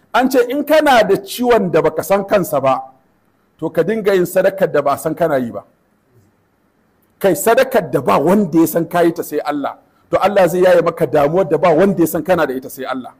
an ce in kana da ciwon da baka san kansa ba to ka dinga yin sadakar da ba san kana yi ba kai sadakar da ba wanda ya san kayi ta sai Allah to Allah zai yaye maka damuwar da ba wanda ya san kana da ita sai Allah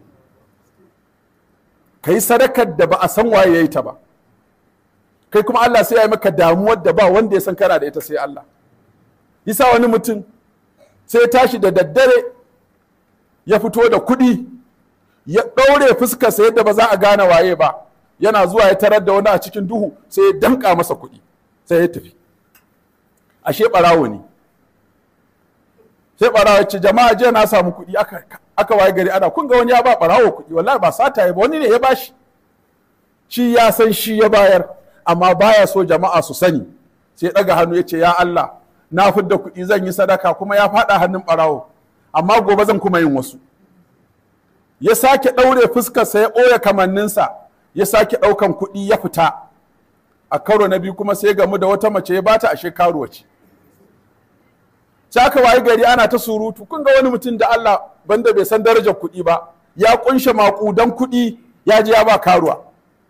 kai sadakar da ba a san waye yayi ta ba kai kuma Allah sai ya yi maka damuwar da ba wanda ya san kana da ita sai Allah yasa wani mutum sai ya tashi da daddare ya fito da kuɗi ya ɗaure fuskarsa yadda ba za a gane waye ba yana zuwa ya tarar da wani a cikin duhu sai ya danka masa kuɗi sai ya tafi ashe ɓarawo ne sai ɓarawo ya ce jama'a jiya na samu kuɗi aka, aka waye gari ana kun ga wani ya ba ɓarawo kuɗi wallahi ba sata ya ba wani ne ya bashi shi ya san shi ya bayar amma baya so jama'a su sani sai ya ɗaga hannu ya ce ya Allah na fidda kuɗi zan yi sadaka kuma ya faɗa hannun ɓarawo amma gobe zan kuma yin wasu ya sake ɗaure fuskarsa ya ɓoye kamanninsa ya sake ɗaukan kuɗi ya fita a karo na biyu kuma sai gamu da wata mace ya bata ashe karuwa ce sai aka wayi gari ana ta surutu kun ga wani mutum da Allah banda bai san darajar kuɗi ba ya kunshe maƙudan kuɗi ya je ya ba karuwa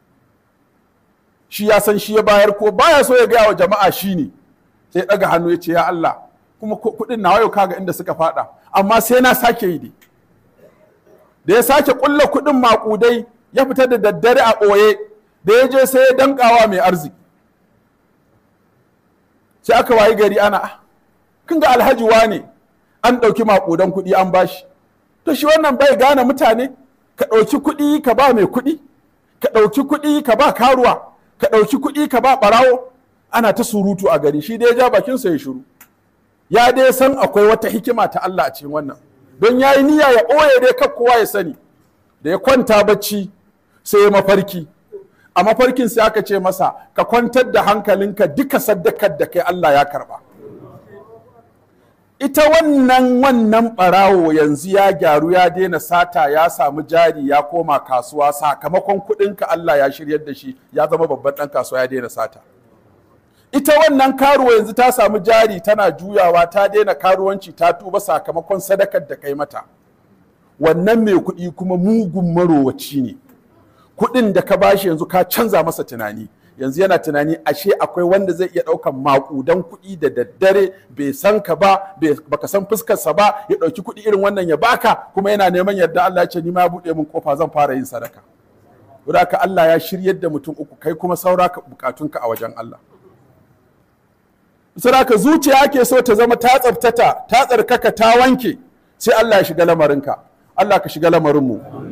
shi ya san shi ya bayar ko baya so ya gaya wa jama'a shi ne sai ɗaga hannu ya ce ya Allah kuma kuɗin na yau kaga inda suka faɗa amma sai na sake yi dai da ya sake ƙulla kuɗin maƙudai ya fita da daddare a ɓoye da ya je sai ya dankawa mai arziki sai aka wayi gari ana kun ga alhaji ne an ɗauki maƙudan kuɗi an bashi to shi wannan bai gane mutane ka ɗauki kuɗi ka ba mai kuɗi ka ɗauki kuɗi ka ba karuwa ka ɗauki kuɗi ka ba ɓarawo ana ta surutu a gari shi dai ya ja bakinsa ya shiru ya dai san akwai wata hikima ta Allah a cikin wannan don ya yi niyya ya ɓoye dai kar kowa ya sani da ya kwanta bacci sai ya mafarki a mafarkin sai aka ce masa ka kwantar da hankalinka duka saddakar da kai Allah ya karba ita wannan wannan ɓarawo yanzu ya gyaru ya daina sata ya samu jari ya koma kasuwa sakamakon kuɗinka Allah ya shiryar da shi ya zama babban ɗan kasuwa ya daina sata ita wannan karuwa yanzu ta samu jari tana juyawa ta daina karuwanci ta tuba sakamakon sadakar da kai mata wannan mai kuɗi kuma mugun marowaci ne kuɗin da ka bashi yanzu ka canza masa tunani yanzu yana tunani ashe akwai wanda zai iya ɗaukan maƙudan kuɗi da daddare bai san ka ba baka san fuskarsa ba ya ɗauki kuɗi irin wannan ya baka kuma yana neman yarda Allah ya ce ni ma buɗe min kofa zan fara yin sadaka ka Allah ya shiryar da mutum uku kai kuma saura ka bukatunka a wajen Allah Saraka zuciya ake so ta zama ta tsaftata ta tsarkaka ta wanke sai Allah ya shiga lamarinka Allah ka shiga lamarinmu